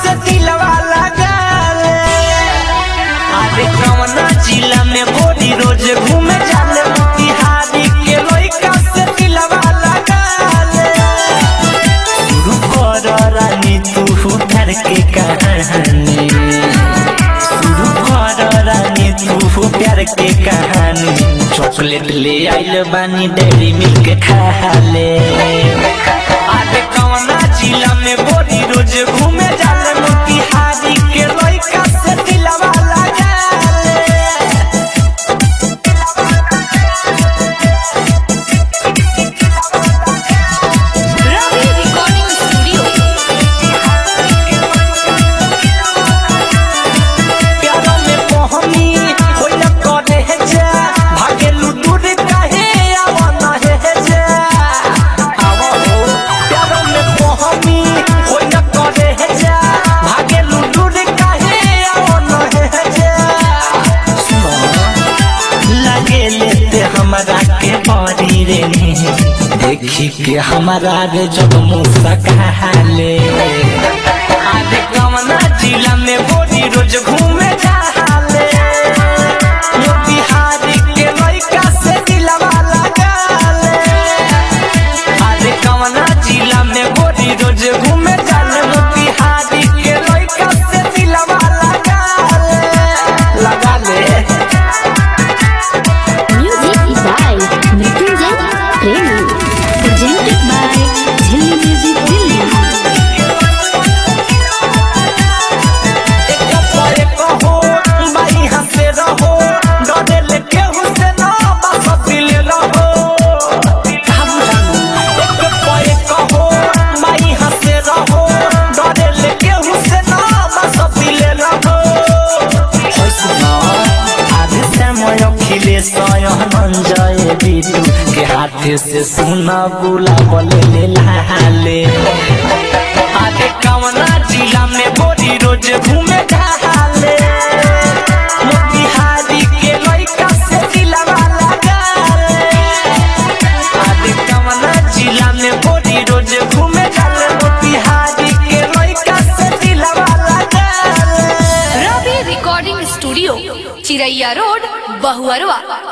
से दिलवा लगाले अरे कवना जिला में बोरी रोज घूमे जाले मोतिहारी के लइका से दिलवा लगाले शुरू कर रानी तू घर के कहानी शुरू कर रानी तू प्यार के कहानी चॉकलेट ले आइल बानी डेरी मिल्क खा ले अरे कवना जिला में बोरी रोज घूमे जाले मोतिहारी के लइका से दिलवा लगाले रवि रिकॉर्डिंग स्टूडियो प्यारा में पहनी होइला करे है जा भागेलु दूर काहे आवा ना है जा आवा हो प्यारा में पहनी होइला करे है जा भागेलु दूर काहे आवा ना है जा सुनो लगे लेते हमारा के बड़ी रे देखी के हमारा रे जब मुस्काले आधे कवना जिला में बोरी रोज घूमे जाले मोतिहारी के लइका से दिलवा लगाले आधे कवना जिला में बोरी रोज घूमे जाले मोतिहारी के लइका से दिलवा लगाले लगाले music by Mrityunjay Premi presented by Jhilli music Delhi के हाथे से सुना बुला बोले लाले आगे कवना जिला में बोरी रोज घूमे ढाले मोतिहारी के लइका से दिलवा लगाले आगे कवना जिला में बोरी रोज घूमे ढाले मोतिहारी के लइका से दिलवा लगाले Ravi recording studio Chiraiya road Bahuarwa